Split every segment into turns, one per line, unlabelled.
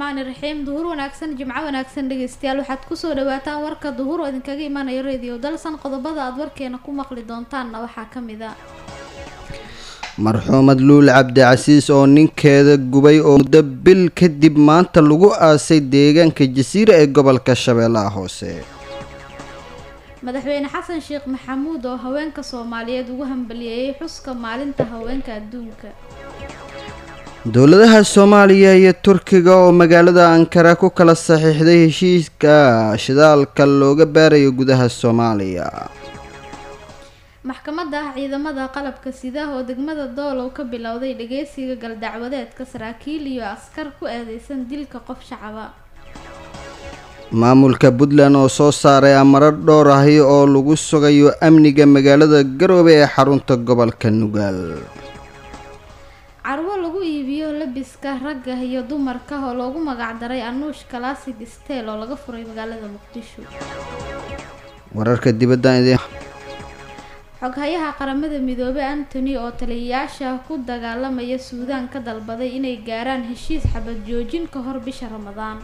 raxmaani raxiim duhur wanaagsan jimco wanaagsan dhegeystayaal waxaad kusoo dhawaataan warka duhur oo idinkaga imaanaya radio dalsan qodobada aad warkeena ku maqli doontaanna waxaa ka mid a
marxuumad luul cabdicasiis oo ninkeeda gubay oo muddo bil kadib maanta lagu aasay deegaanka jasiira ee gobolka shabeellaha hoose
madaxweyne xasan sheekh maxamuud oo haweenka soomaaliyeed ugu hambaliyeeyay xuska maalinta haweenka adduunka
dowladaha soomaaliya iyo turkiga oo magaalada ankara ku kala saxiixday heshiiska shidaalka looga baarayo gudaha soomaaliya
maxkamadda ciidamada qalabka sida oo degmada doolow ka bilowday dhageysiga galdacwadeedka saraakiil iyo askar ku eedeysan dilka qof shacaba
maamulka puntland oo soo saaray amaro dhowr ahi oo lagu sugayo amniga magaalada garoobe ee xarunta gobolka nugaal
carwo lagu iibiyo labiska ragga iyo dumarka oo loogu magacdaray anuush classic stel oo laga furay magaalada muqdisho
wararka dibadda idin
xoghayaha qaramada midoobey antony oo taliyayaasha ku dagaalamaya suudaan ka dalbaday inay gaaraan heshiis xabad joojin ka hor bisha ramadaan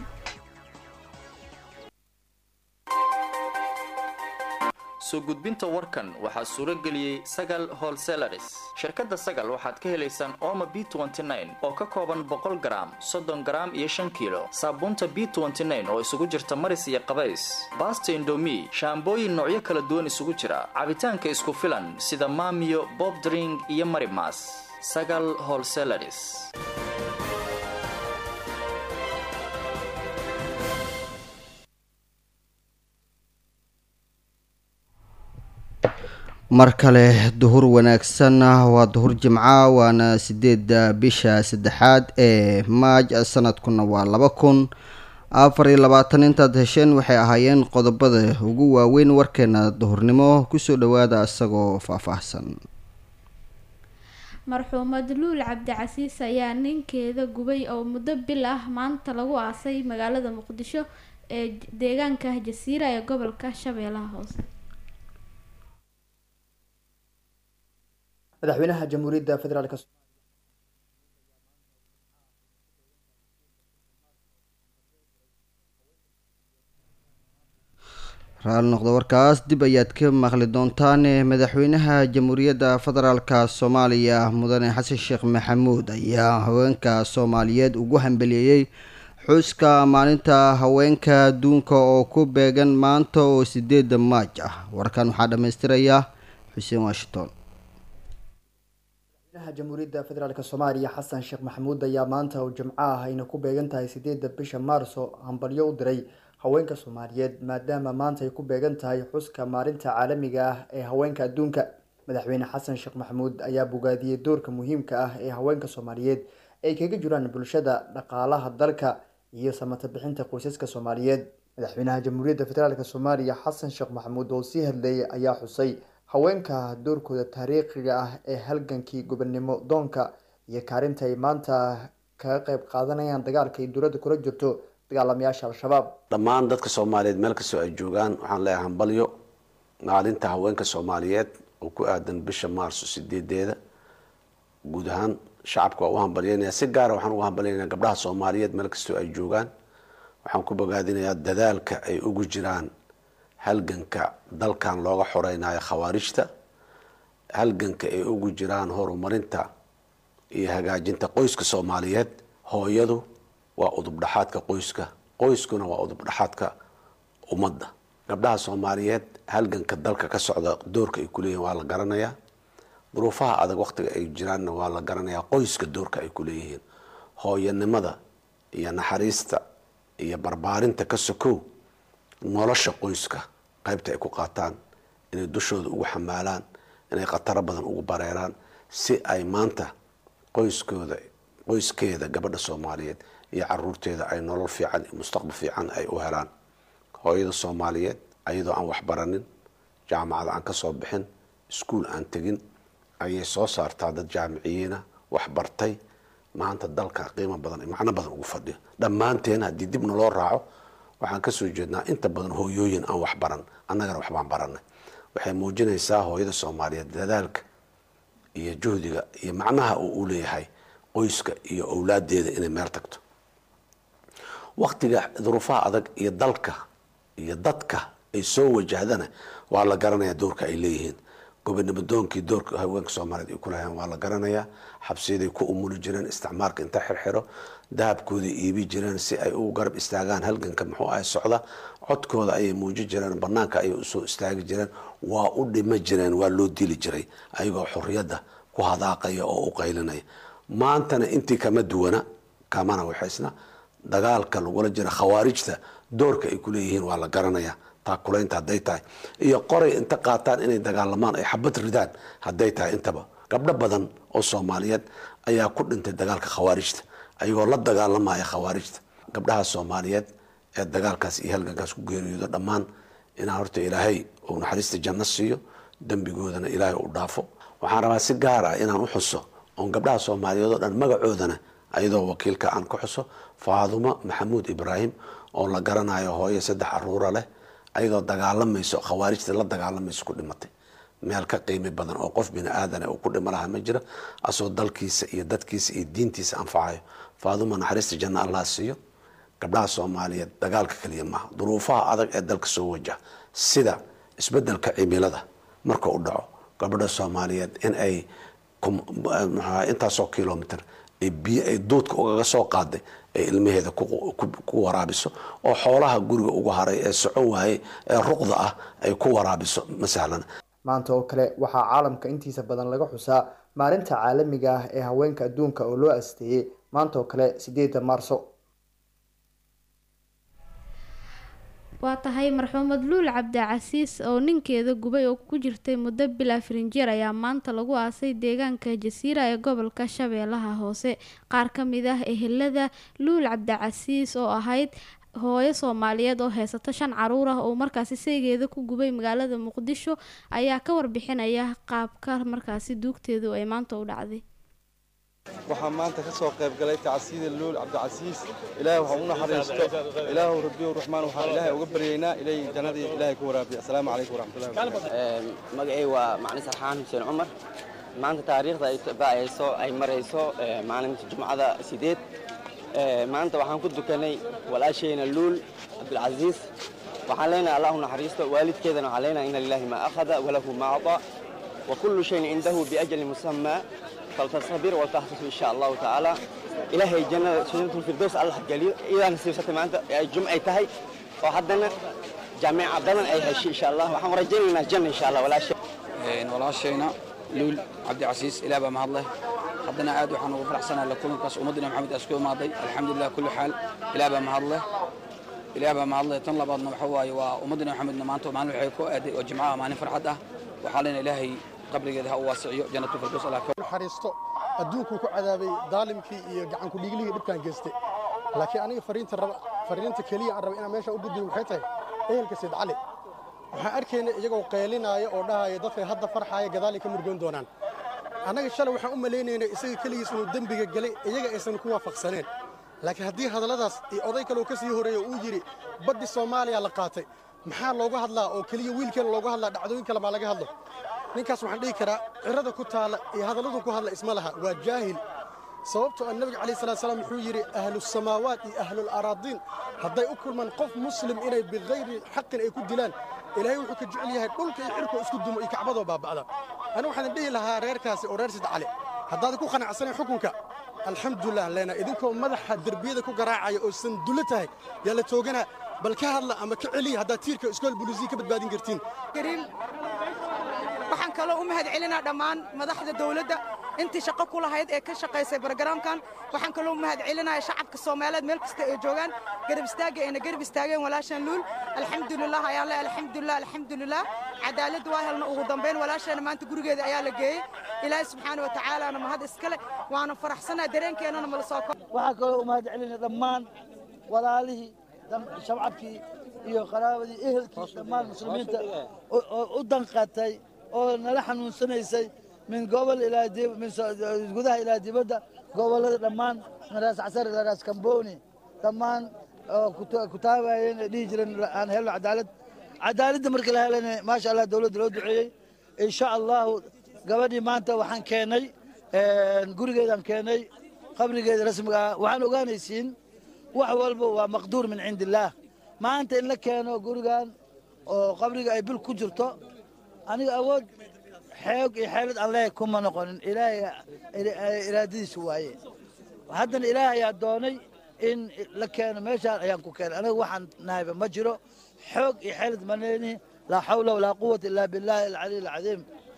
soo gudbinta warkan waxaa suuro geliyey sagal holselaris shirkadda sagal waxaad ka helaysaan oma b oo ka kooban boqol garaam soddon garaam iyo shan kiilo saabuunta b oo isugu jirta maris iyo qabays baasta indomi shaambooyin noocyo kala duwan isugu jira cabitaanka isku filan sida maamiyo bob dring iyo marimas sagal holselaris
mar kale duhur wanaagsan waa duhur jimca waana sideeda bisha saddexaad ee maaj sanadkuna waa laba kun afar iyo labaatan intaad hesheen waxay ahaayeen qodobada ugu waaweyn warkeena duhurnimo kusoo dhawaada isagoo faahfaahsan
marxuumad luul cabdicasiis ayaa ninkeeda gubay oo muddo bil ah maanta lagu aasay magaalada muqdisho ee deegaanka jasiira ee gobolka shabeellaha hoose
madaxweynaha jamhuuriyadda federaalk
raali noqdo warkaas dib ayaad ka maqli doontaan madaxweynaha jamhuuriyadda federaalka soomaaliya mudane xasan sheekh maxamuud ayaa haweenka soomaaliyeed ugu hambaliyeeyey xuska maalinta haweenka adduunka oo ku beegan maanta oo sideeda maaj ah warkan waxaa dhammaystiraya xuseen washington
madaxweynaha jamhuuriyadda federaalk soomaaliya xasan sheekh maxamuud ayaa maanta oo jimco ah ayna ku beegan tahay sideedda bisha maarso hambalyo u diray haweenka soomaaliyeed maadaama maanta ay ku beegan tahay xuska maalinta caalamiga ah ee haweenka adduunka madaxweyne xasan sheekh maxamuud ayaa bogaadiyey doorka muhiimka ah ee haweenka soomaaliyeed ay kaga jiraan bulshada dhaqaalaha dalka iyo samata bixinta qoysaska soomaaliyeed madaxweynaha jamhuuriyadda federaalk soomaaliya xasan sheekh maxamuud oo sii hadleeyay ayaa xusay haweenka doorkooda taariikhiga ah ee halgankii gobonnimo doonka iyo kaalinta ay maanta kaga qeyb qaadanayaan dagaalka ay dowladda kula jirto dagaalamayaasha al-shabaab
dhammaan dadka soomaaliyeed meel kastoo ay joogaan waxaan leeyahay hambalyo maalinta haweenka soomaaliyeed oo ku aadan bisha maarso sideedeeda guud ahaan shacabka waa u hambalyeynaya si gaara waxaan ugu hambalyeynaya gabdhaha soomaaliyeed meel kastoo ay joogaan waxaan ku bogaadinayaa dadaalka ay ugu jiraan halganka dalkan looga xoreynayo khawaarijta halganka ay ugu jiraan horumarinta iyo hagaajinta qoyska soomaaliyeed hooyadu waa udubdhaxaadka qoyska qoyskuna waa udubdhaxaadka ummadda gabdhaha soomaaliyeed halganka dalka ka socda doorka ay kuleeyihin waa la garanayaa duruufaha adag waqtiga ay jiraanna waa la garanayaa qoyska doorka ay kuleeyihiin hooyanimada iyo naxariista iyo barbaarinta ka sokow nolosha qoyska qaybta ay ku qaataan inay dushooda ugu xamaalaan inay khataro badan ugu bareeraan si ay maanta qoyskooda qoyskeeda gabadha soomaaliyeed iyo caruurteeda ay nolol fiican iyo mustaqbal fiican ay u helaan hooyada soomaaliyeed ayadoo aan waxbaranin jaamacad aan kasoo bixin iskuol aan tegin ayay soo saartaa dad jaamiciyiina waxbartay maanta dalka qiimo badan iyo macno badan ugu fadhiyo dhammaanteen haddii dib naloo raaco waxaan kasoo jeednaa inta badan hooyooyin aan wax baran annagana waxbaan baranay waxay muujinaysaa hooyada soomaaliyeed dadaalka iyo juhdiga iyo macnaha uu u leeyahay qoyska iyo owlaadeeda inay meel tagto waktiga duruufaha adag iyo dalka iyo dadka ay soo wajahdana waa la garanaya doorka ay leeyihiin gobonimodoonkii doorka haweenka soomaaliyeed ay kulahayeen waa la garanayaa xabsiyaday ku umuli jireen isticmaalka inta xirxiro dahabkooda iibi jireen si ay u garab istaagaan halganka muxuu ahay socda codkooda ayay muuji jireen banaanka ayay usoo istaagi jireen waa u dhima jireen waa loo dili jiray ayagoo xorriyadda ku hadaaqaya oo u qaylinaya maantana intii kama duwana kamana waxaysna dagaalka lagula jira khawaarijta doorka ay kuleeyihiin waa la garanaya taakulaynta hadday tahay iyo qoray inta qaataan inay dagaalamaan ay xabad ridaan hadday tahay intaba gabdho badan oo soomaaliyeed ayaa ku dhintay dagaalka khawaarijta ayagoo la dagaalamaya khawaarijta gabdhaha soomaaliyeed ee dagaalkaas iyo halgankaas ku geeriyoodo dhammaan inaan horta ilaahay uu naxariista janno siiyo dembigoodana ilaahay u dhaafo waxaan rabaa si gaar ah inaan u xuso oon gabdhaha soomaaliyeed oo dhan magacoodana ayadoo wakiilka aan ku xuso faadumo maxamuud ibraahim oo la garanayo hooyo saddex caruura leh ayadoo dagaalamayso khawaarijta la dagaalamayso ku dhimatay meel ka qiimi badan oo qof bini aadana uu ku dhimo laha ma jira asoo dalkiisa iyo dadkiisa iyo diintiisa anfacayo faaduma naxariista janno allah siiyo gabdhaha soomaaliyeed dagaalka keliya maaha duruufaha adag ee dalka soo wajaha sida isbedelka cimilada marka u dhaco gabadha soomaaliyeed in ay intaasoo kilomitr biyo ay duudka ugaga soo qaaday ay ilmaheeda ku waraabiso oo xoolaha guriga ugu haray ee socon waayey ee ruqda ah ay ku waraabiso ma sahlana
maanta oo kale waxaa caalamka intiisa badan laga xusaa maalinta caalamiga ah ee haweenka adduunka oo loo asteeyey maanta oo kale sideeda maarso
waa tahay marxuumad luul cabdicasiis oo ninkeeda gubay oo ku jirtay muddo bilaa firinjeer ayaa maanta lagu aasay deegaanka jasiira ee gobolka shabeellaha hoose qaar ka mid ah ehelada luul cabdicasiis oo ahayd hooyo soomaaliyeed oo heysata shan caruur ah oo markaasi saygeeda ku gubay magaalada muqdisho ayaa ka warbixinaya qaabka markaasi duugteedu ay maanta u dhacday
waxaa maanta ka soo qayb galay tacsiida luul cabdicasiis ilaahay waxaa u naxariisto ilaahu rabbiyu raxmaan waxaan ilaahay uga baryaynaa ilay jannadii ilaahay ku waraabiya asalaamu calaykum waraxmatullahi wabarakatu
magacay waa macni sarxaan xuseen cumar maanta taariikhda ay ba'ayso ay marayso maalinta jumcada sideed maanta waxaan ku dukanay walaashayna luul cabdilcasiis waxaan leenahay allahu naxariisto waalidkeedana waxaan leenahay ina lillahi maa akhada walahu maa acطaa wa kullu shayin cindahu biajali musamaa faltastabir waltahtasu insha allahu tacaala ilaahay jannada janatulfirdows allah geliyo idaa nasiibsatay maanta ay jumcay tahay oo haddana jaamica badan ay heshay insha allah waxaan rajaynaynaa janna insha allah walaasha
walaashayna luul cabdicasiis ilaah baa mahadleh haddana aad waxaan ugu faraxsanahay la kulankaas ummaddina maxamed aas ku imaaday alxamdulilah kulli xaal ilaah baa mahadleh ilaah baa mahadleh tan labaadna waxa waaye waa ummaddina maxamedna maanta maalin waxay ku aaday oo jimcaha maalin farxad ah waxaa leena ilaahay qabrigeeda ha u waasiciyo jannatu firdaws allah ka
naxariisto adduunkuu ku cadaabay daalimkii iyo gacanku dhiiglihii dhibkaan geystay laakiin aniga fariinta raba fariinta keliya aan raba inaan meesha u gudbiyo waxay tahay ehelka sayd cali waxaan arkaynay iyagoo qeelinaaya oo dhahaya dadkay hadda farxaaya gadaalay ka murgoon doonaan annaga shalay waxaan u malaynaynay isaga keligiis inuu dembiga galay iyaga aysan ku waafaqsaneen laakiin haddii hadalladaas iyo oday kaleo ka sii horreeya uu yidhi baddi soomaaliya la qaatay maxaa looga hadlaa oo keliya wiilkeena looga hadlaa dhacdooyin kale maa laga hadlo ninkaas waxaan dhihi karaa cirada ku taalla iyo hadalladu ku hadla isma laha waa jaahil sababtoo ah nebiga calayh salatu salaam wuxuu yidhi ahlusamaawaat iyo ahlularaadiin hadday u kulmaan qof muslim inay bikayri xaqin ay ku dilaan ilaahay wuxuu ka jecel yahay dhulka iyo cirkoo isku dumo iyo kacbadoo baaba'da anigu waxaan dhihi lahaa reerkaasi oo reer sid cali haddaadan ku qanacsanayn xukunka alxamdulilah leena idinkoo madaxa derbiyada ku garaacaya oo sandulo tahay yaa la tooganaa bal ka hadla ama ka celiya haddaad tiirka iskool bulisiya ka badbaadin kartiin
waxaan kaloo u mahad celinaa dhammaan madaxda dawladda intii shaqo ku lahayd ee ka shaqaysay barogaraamkan waxaan kaloo u mahad celinaya shacabka soomaaliyeed meel kasta ay joogaan garab istaagga ayna garab istaageen walaashan luul alxamdulilah ayaan le alxamdulilah alxamdulilah cadaaladda waa helna ugu dambayn walaasheena maanta gurigeeda ayaa la geeyey ilaahay subxaana wa tacaalaana mahad iskale waana faraxsanaa dareenkeennana mala soo ko
waxaan kaloo u mahad celinaya dhammaan walaalihii shabcabkii iyo qaraabadii ehelkii dhammaan muslimiinta oo u danqatay oo nala xanuunsanaysay min gobol ilaa min gudaha ilaa dibadda gobollada dhammaan min raas casar ilaa raas kambooni dhammaan oo ku taabayeen ee dhihi jireen aan helno cadaalad cadaaladda markii la helana maasha allah dowladda loo duceeyey insha allahu gabadhii maanta waxaan keenay gurigeedaan keenay qabrigeeda rasmiga ah waxaan ogaanaysiin wax walba waa maqduur min cindi illaah maanta in la keeno gurigan oo qabriga ay bil ku jirto aniga awood xeog iyo xeelad aan leeyahay kuma noqonin ilaahay iraadadiisa waaye haddana ilaahay ayaa doonay in la keeno meeshaan ayaan ku keenay aniga waxaan nahayba ma jiro xoog iyo xeelad ma leenihi laa xawla walaa quwata illaa billahi alcaliy alcadiim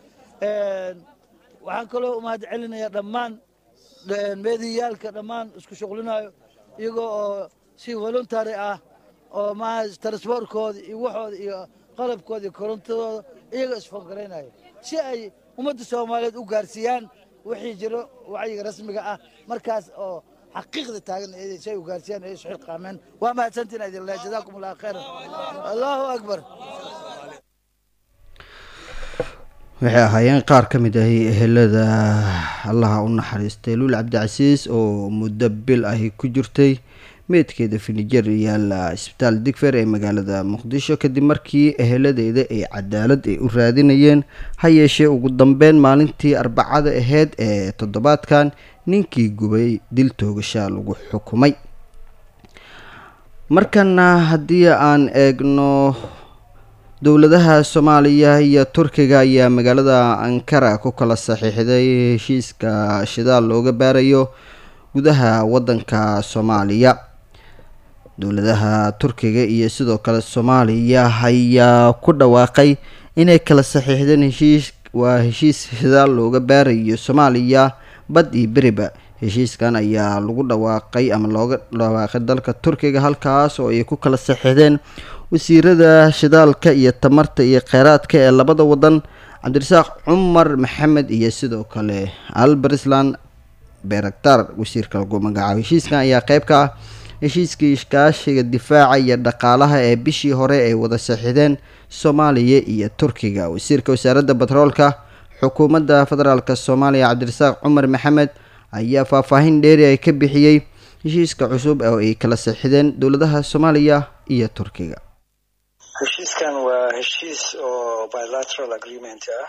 waxaan kaloo umahad celinayaa dhammaan meediyaalka dhammaan isku shuqlinayo iyagoo oo si voluntary ah oo maaha transbortkooda iyo waxooda iyo qalabkooda iyo korontadooda iyagoo isfangaraynaya si ay ummadda soomaaliyeed u gaarsiiyaan wixii jiro wacyiga rasmiga ah markaas oo xaqiiqda taagan si ay u gaarsiiyaan ay isu xilqaameen waa mahadsantiin idin leh jazaakum allahu khayran allahu akbar
waxay ahaayeen qaar ka mid ahi ehelada allaha u naxariistay luul cabdicasiis oo muddo bil ahi ku jirtay meydkeeda finijer yaalla isbitaal digfer ee magaalada muqdisho kadib markii eheladeeda ay cadaalad ay u raadinayeen ha yeeshee ugu dambeyn maalintii arbacada aheyd ee toddobaadkan ninkii gubay dil toogashaa lagu xukumay markana haddii aan eegno dowladaha soomaaliya iyo turkiga ayaa magaalada ankara ku kala saxiixday heshiiska shidaal looga baarayo gudaha wadanka soomaaliya dowladaha turkiga iyo sidoo kale soomaaliya ayaa ku dhawaaqay inay kala saxiixdeen heshiis waa heshiis shidaal looga baarayo soomaaliya bad iyo beriba heshiiskan ayaa lagu dhawaaqay ama looga dhawaaqay dalka turkiga halkaas oo ay ku kala saxiixdeen wasiirada shidaalka iyo tamarta iyo kheyraadka ee labada wadan cabdirasaaq cumar maxamed iyo sidoo kale albersland beraktar wasiirka lagu magacaabo heshiiskan ayaa qeyb ka ah heshiiskii iskaashiga difaaca iyo dhaqaalaha ee bishii hore ay wada saxiixdeen soomaaliya iyo turkiga wasiirka wasaaradda batroolka xukuumadda federaalk soomaaliya cabdirasaaq cumar maxamed ayaa faahfaahin dheeri ay ka bixiyey heshiiska cusub oo ay kala saxiixdeen dowladaha soomaaliya iyo turkiga
heshiiskan waa heshiis oo bilateral agreement ah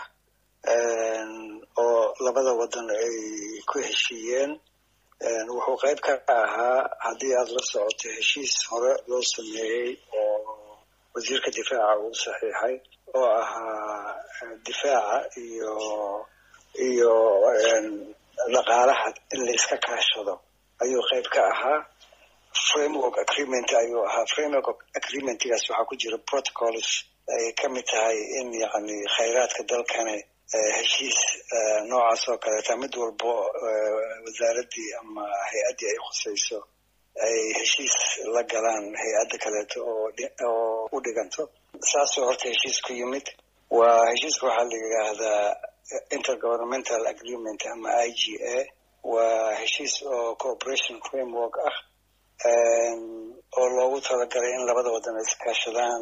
oo labada wadan ay ku heshiiyeen wuxuu qayb ka ahaa haddii aada la socoto heshiis hore loo sameeyey oo wasiirka difaaca uu saxiixay oo ahaa difaaca iyo iyo dhaqaalaha in layska kaashado ayuu qayb ka ahaa framework agreement ayuu ahaa framework agreementgaas waxaa ku jira protocols ay ka mid tahay in yacni khayraadka dalkani heshiis noocaas oo kaleeta mid walbo wasaaraddii ama hay-addii ay khusayso ay heshiis la galaan hay-adda kaleeto oo oo u dhiganto saasoo horta heshiis ku yimid waa heshiiska waxaa la yidhaahdaa intergovernmental agreement ama i g a waa heshiis oo cooperation framework ah oo loogu talagalay in labada wadan ay iskaashadaan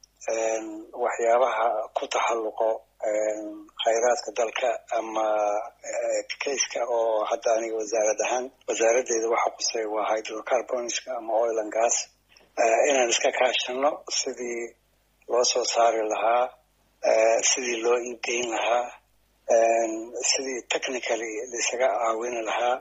waxyaabaha ku taxalluqo khayraadka dalka ama kayska oo hadda aniga wasaarad ahaan wasaaraddeeda waxa qusay waa hydrocarbonska ama oil and gas inaan iska kaashano sidii loo soo saari lahaa sidii loo iibgeyn lahaa sidii technically laisaga caawini lahaa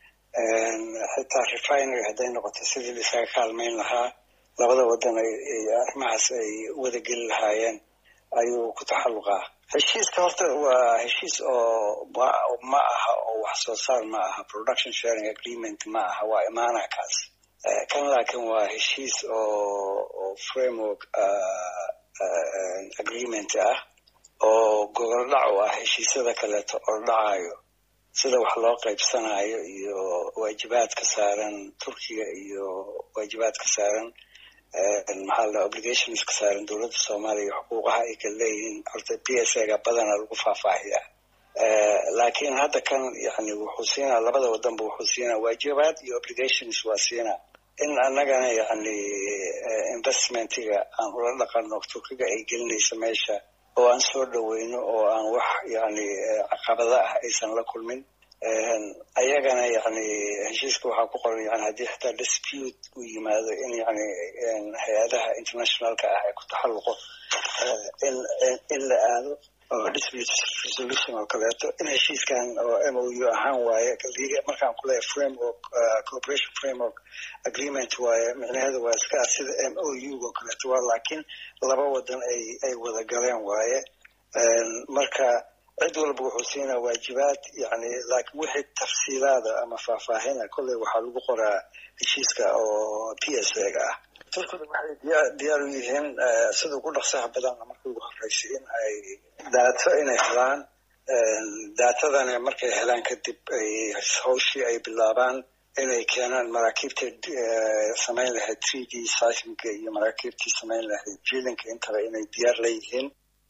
xitaa refinery hadday noqoto sidii laisaga kaalmayn lahaa labada wadan ay arrimahaas ay wada geli lahaayeen ayuu ku taxalluqaa heshiiska horta waa heshiis oo ma aha oo wax soo saar ma aha production sharing agreement ma aha waa imaanaha kaas kan laakiin waa heshiis oo framework agreement ah oo gogol dhac u ah heshiisyada kaleeto oo dhacayo sida wax loo qaybsanayo iyo waajibaadka saaran turkiga iyo waajibaadka saaran maxaa la obligations ka saaran dowladda soomaaliya xuquuqaha ay kala leeyihiin horta p s a ga badana lagu faahfaahiyaa laakiin hadda kan yani wuxuu siinaa labada wadanba wuxuu siinaa waajibaad iyo obligations waa siinaa in annagana yani investmentiga aan ula dhaqano turkiga ay gelinayso meesha oo aan soo dhaweyno oo aan wax yani caqabada ah aysan la kulmin ayagana yani heshiiska waxaa ku qoran yani haddii xitaa dispute u yimaado in yani hay-adaha internationalka ah ay ku taxalluqo in in la aado oo dispute resolution oo kaleeto in heshiiskan oo m o u ahaan waaye markaan kuleeyahay framework cooperation framework agreement waaye micnaheedu waa iska ah sida m o u oo kaleeto waa laakiin laba wadan ay ay wada galeen waaye marka cid walba wuxuu siinaa waajibaad yani laakiin wixii tafsiilaada ama faahfaahina kolley waxaa lagu qoraa heshiiska oo p s a ga ah turkida waxay diyaar u yihiin sida ugu dhaqsaha badan marka ugu horeysa in ay daato inay helaan daatadana markay helaan kadib ay hawshii ay bilaabaan inay keenaan maraakiibta samayn lahayd three d seismiga iyo maraakiibtii samayn lahayd jiilinka intaba inay diyaar leeyihiin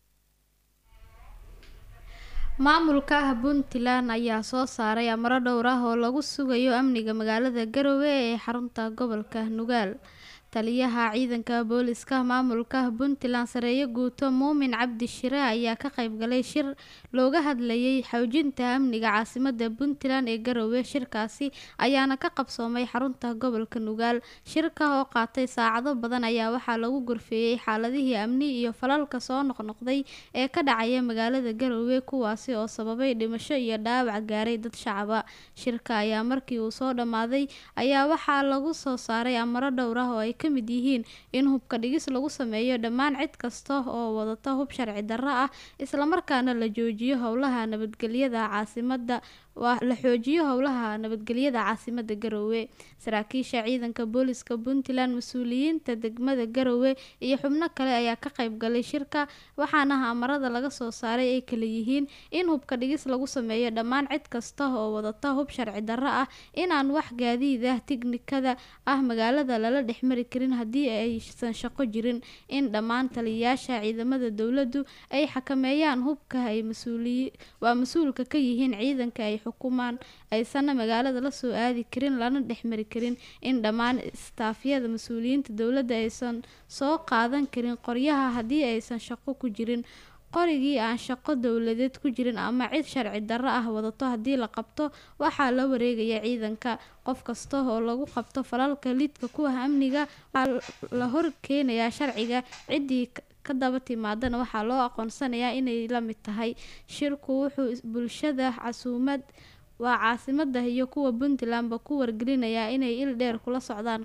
maamulka ah puntland ayaa soo saaray amaro dhowr ah oo lagu sugayo amniga magaalada garowe ee xarunta gobolka nugaal taliyaha ciidanka booliska maamulka puntland sareeye guuto muumin cabdi shire ayaa ka qaybgalay shir looga hadlayay xoojinta amniga caasimada puntland ee garowe shirkaasi ayaana ka qabsoomay xarunta gobolka nugaal shirka oo qaatay saacado badan ayaa waxaa lagu gorfeeyey xaaladihii amni iyo falalka soo noqnoqday ee ka dhacaya magaalada garowe kuwaasi oo sababay dhimasho iyo dhaawac gaaray dad shacaba shirka ayaa markii uu soo dhammaaday ayaa waxaa lagu soo saaray amaro dhowr ah oo ay ka mid yihiin in hubka dhigis lagu sameeyo dhammaan cid kasta oo wadata hub sharci darro ah islamarkaana la joojiyo howlaha nabadgelyada caasimada la xoojiyo howlaha nabadgelyada caasimada garowe saraakiisha ciidanka booliska puntland mas-uuliyiinta degmada garowe iyo xubno kale ayaa ka qayb galay shirka waxaana amarada laga soo saaray ay kala yihiin in hubka dhigis lagu sameeyo dhammaan cid kasta oo wadata hub sharci darro ah inaan wax gaadiid ah tiknikada ah magaalada lala dhexmari karin haddii aysan shaqo jirin in dhammaan taliyayaasha ciidamada dowladdu ay xakameeyaan hubka ay waa mas-uulka ka yihiin ciidanka ay xukumaan aysanna magaalada la soo aadi karin lana dhexmari karin in dhammaan istaafyada mas-uuliyiinta dowladda aysan soo qaadan karin qoryaha haddii aysan shaqo ku jirin qorigii aan shaqo dowladeed ku jirin ama cid sharci darro ah wadato haddii la qabto waxaa la wareegaya ciidanka qof kasta oo lagu qabto falalka lidka ku ah amniga waxaa la hor keenayaa sharciga ciddii ka daba timaadana waxaa loo aqoonsanayaa inay la mid tahay shirku wuxuu bulshada casuumad waa caasimada iyo kuwa puntlandba ku wargelinayaa inay il dheer kula socdaan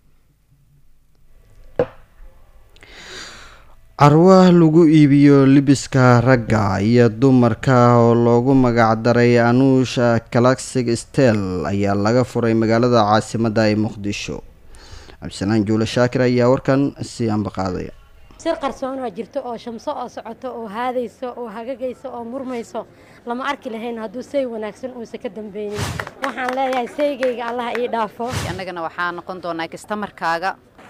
carwa lagu iibiyo libiska ragga iyo dumarka oo loogu magacdaray anuusha claxic stel ayaa laga furay magaalada caasimada ee muqdisho cabdisalaan juule shaakir ayaa warkan sii ambaqaadaya
sir qarsoonaa jirto oo shamso oo socoto oo haadayso oo hagagayso oo murmayso lama arki lahayn hadduu say wanaagsan uusa ka dambeynin waxaan leeyahay saygayga allaha ii dhaafo
annagana waxaa noqon doonaa kastamarkaaga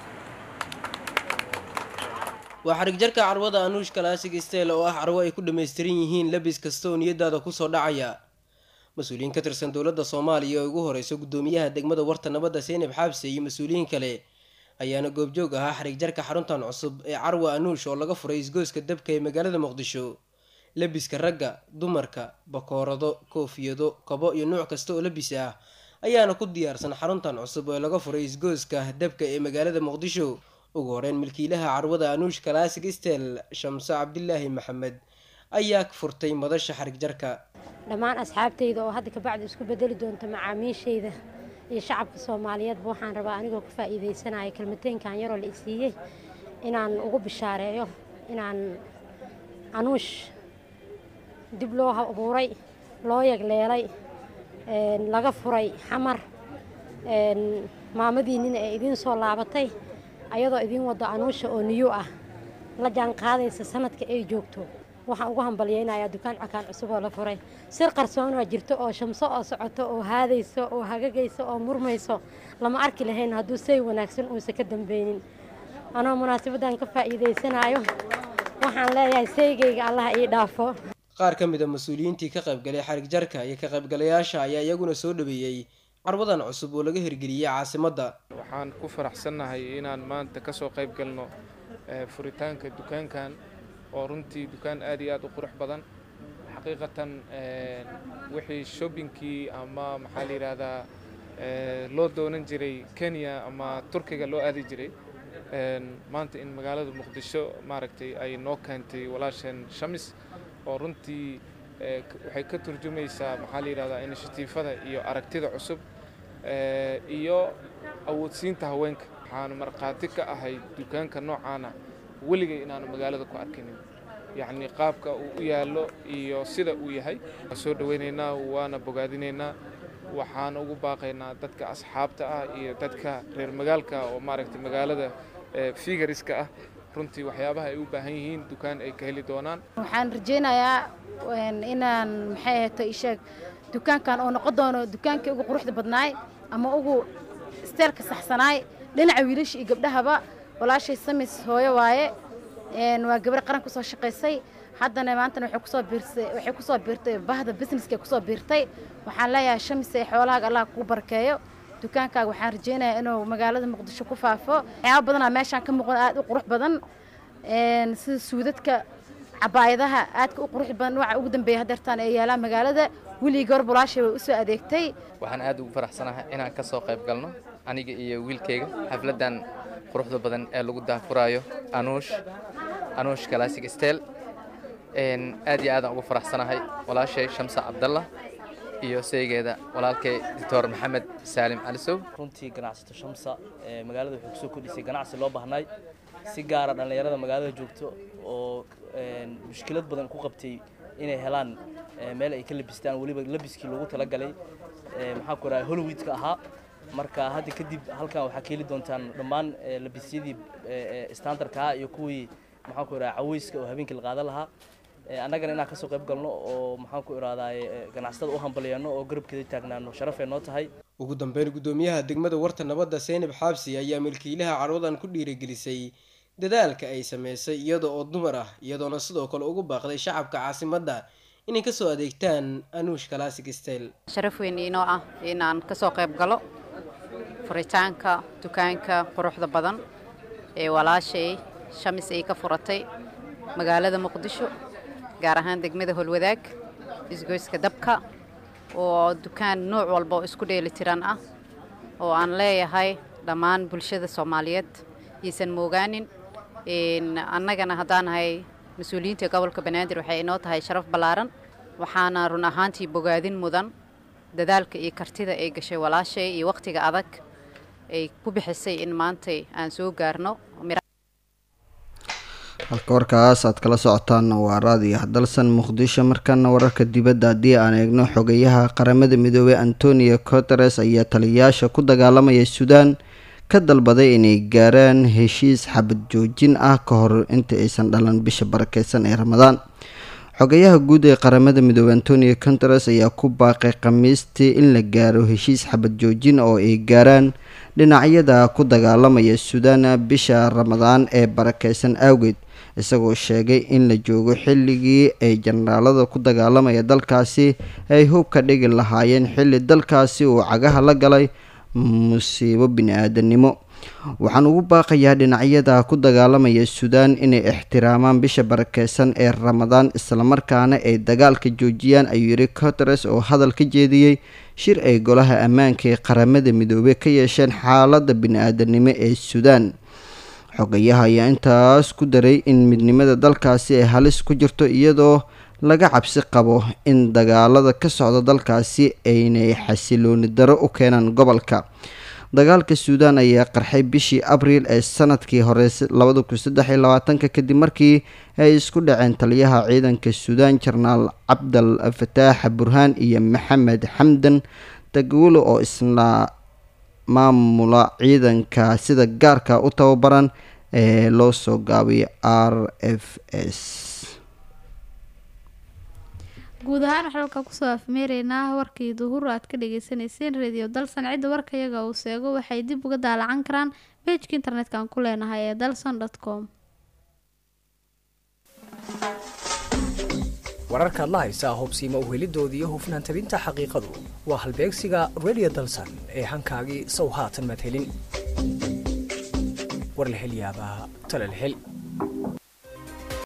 waa xarigjarka carwada anuush kalaasig steel oo ah carwo ay ku dhammaystiran yihiin labis kasta oo niyadaada kusoo dhacaya mas-uuliyiin ka tirsan dowladda soomaaliya oo ugu horeyso guddoomiyaha degmada warta nabadda seynab xaabse iyo mas-uuliyiin kale ayaana goobjoog ahaa xarigjarka xaruntan cusub ee carwa anuush oo laga furay isgooska dabka ee magaalada muqdisho labiska ragga dumarka bakoorado koofiyado kabo iyo nuuc kasta oo labis ah ayaana ku diyaarsan xaruntan cusub oo laga furay isgooska dabka ee magaalada muqdisho ugu horeyn milkiilaha carwada anuush kalaasig stel shamso cabdilaahi maxamed ayaa furtay madasha xarigjarka
dhammaan asxaabtayda oo hadda kabacdi isku bedeli doonta macaamiishayda iyo shacabka soomaaliyeedba waxaan rabaa anigoo ka faa'iidaysanaya kelmateynkan yaroo la isiiyey inaan ugu bishaareeyo inaan anuush dib loo abuuray loo yagleelay laga furay xamar maamadiinnina ee idiin soo laabatay ayadoo idiin wado anuusha oo niyo ah la jaan qaadaysa sanadka ay joogto waxaan ugu hambalyeynayaa dukaan cakaan cusub oo la furay sir qarsoonaa jirto oo shamso oo socoto oo haadayso oo hagagayso oo murmayso lama arki lahayn hadduu say wanaagsan uusa ka dambeynin anoo munaasabadan ka faa'iidaysanayo waxaan leeyahay saygayga allaha ii dhaafo
qaar ka mid a mas-uuliyiintii ka qaybgalay xarig jarka iyo ka qaybgalayaasha ayaa iyaguna soo dhaweeyey carwadan cusub oo laga hirgeliyey caasimadda
waxaan ku faraxsannahay inaan maanta ka soo qayb galno furitaanka dukaankan oo runtii dukaan aad iyo aad u qurux badan xaqiiqatan wixii shoppingkii ama maxaa la yidhaahdaa loo doonan jiray kenya ama turkiga loo aadi jiray maanta in magaalada muqdisho maaragtay ay noo keentay walaasheen shamis oo runtii waxay ka turjumaysaa maxaa la yidhahdaa inishatiifada iyo aragtida cusub iyo awoodsiinta haweenka waxaanu markhaati ka ahay dukaanka noocaana weligay inaanu magaalada ku arkinin yacni qaabka uu u yaallo iyo sida uu yahay waan soo dhowaynaynaa waana bogaadinaynaa waxaan ugu baaqaynaa dadka asxaabta ah iyo dadka reer magaalka oo maaragtay magaalada figariska ah runtii waxyaabaha ay u baahan yihiin dukaan ay ka heli doonaan
waxaan rajaynayaa inaan maxay ahayto isheeg dukaankan oo noqon doono dukaankii ugu quruxda badnaay ama ugu isteelka saxsanaay dhinaca wiilasha iyo gabdhahaba walaashay samis hooyo waaye waa gabar qaran kusoo shaqaysay haddana maantana waxay kusoo biirtay waxay kusoo biirtay bahda businesska kusoo biirtay waxaan leeyahay shamis ee xoolahaaga allah kugu barkeeyo dukaankaaga waxaan rajaynayaa inuu magaalada muqdisho ku faafo waxyaaba badanaa meeshaan ka muuqda aad u qurux badan sida suudadka cabaayadaha aadka u qurux badan nooca ugu dambeeya hadeertaan ee yaalaa magaalada weligii gabar bulaashay way u soo adeegtay
waxaan aad ugu faraxsanahay inaan ka soo qayb galno aniga iyo wiilkayga xafladdan quruxda badan ee lagu daahfuraayo anuush anuush classic stel aad iyo aadaan ugu faraxsanahay walaashay shamsa cabdalla iyo saygeeda walaalkay doctor maxamed saalim calisow
runtii ganacsato shamsa magaalada wuxuu kusoo kordhisay ganacsi loo baahnay si gaara dhallinyarada magaalada joogto oo mushkilad badan ku qabtay inay helaan meel ay ka labistaan weliba labiskii loogu talagalay maxaa ku rahay hollywoodka ahaa marka hadda kadib halkan waxaa ka heli doontaan dhammaan labisyadii standardka ahaa iyo kuwii maxaa ku rahay caweyska oo habeenkii la qaadan lahaa annagana inaan kasoo qayb galno oo maxaan ku irahdaay ganacsatada u hambalyeeno oo garabkeeda taagnaano sharafay noo tahay
ugu dambeyn guddoomiyaha degmada warta nabadda seynab xaabsi ayaa milkiilaha carwadan ku dhiirigelisay dadaalka ay sameysay iyada oo dumar ah iyadoona sidoo kale ugu baaqday shacabka caasimadda inay kasoo adeegtaan anuush classic style
sharaf weyn inoo ah inaan kasoo qayb galo furitaanka dukaanka quruxda badan ee walaashay shamis ay ka furatay magaalada muqdisho gaar ahaan degmada holwadaag isgoyska dabka oo dukaan nooc walba oo isku dheeli tiran ah oo aan leeyahay dhammaan bulshada soomaaliyeed iisan moogaanin annagana haddaan nahay mas-uuliyiinta gobolka banaadir waxay inoo tahay sharaf ballaaran waxaana run ahaantii bogaadin mudan dadaalka iyo kartida ay gashay walaashay iyo wakhtiga adag ay ku bixisay in maantay aan soo gaarno
halka warkaas aad kala socotaanna waa raadiyo hadalsan muqdisho markaana wararka dibadda haddii aan eegno xogayaha qaramada midoobey antonio coteres ayaa taliyayaasha ku dagaalamaya suudaan ka dalbaday inay gaaraan heshiis xabad joojin ah ka hor inta aysan dhalan bisha barakeysan ee ramadaan xogayaha guud ee qaramada midoobey antonio coteres ayaa ku baaqay khamiistii in la gaaro heshiis xabad joojin oo ay gaaraan dhinacyada ku dagaalamaya suudaan bisha ramadaan ee barakeysan awgeed isagoo sheegay in la joogo xilligii ay jenaraalada ku dagaalamaya dalkaasi ay hub ka dhigi lahaayeen xilli dalkaasi uu cagaha la galay musiibo bini-aadanimo waxaan ugu baaqayaa dhinacyada ku dagaalamaya suudaan inay ixtiraamaan bisha barakeysan ee ramadaan islamarkaana ay dagaalka joojiyaan ayuu yidhi coteres oo hadal ka jeediyey shir ay golaha ammaanka ee qaramada midoobey ka yeesheen xaaladda bini-aadanimo ee suudaan xogayaha ayaa intaas ku daray in midnimada dalkaasi ay halis ku jirto iyadoo laga cabsi qabo in dagaalada ka socda dalkaasi aynay xasilooni daro u keenaan gobolka dagaalka suudaan ayaa qarxay bishii abriil ee sanadkii hore labada kun saddex iyo labaatanka kadib markii ay isku dhaceen taliyaha ciidanka suudaan jenaraal cabdal fataax burhaan iyo maxamed xamdan dagwulo oo isna maamula ciidanka sida gaarka u tababaran ee loo soo gaabiyo r f s
guud ahaan waxaan halkaa kusoo afmeereynaa warkii duhur aad ka dhageysaneyseen radio dalsan cidda warka iyaga uu seego waxay dib uga daalacan karaan bejka internetka aan ku leenahay ee dalson dot com
wararkaad la haysaa hubsiima uhelidooda iyo hufnaan tabinta xaqiiqadu waa halbeegsiga radio dalsan ee hankaagii sow haatan madhelin war la hel yaabaa tala la hel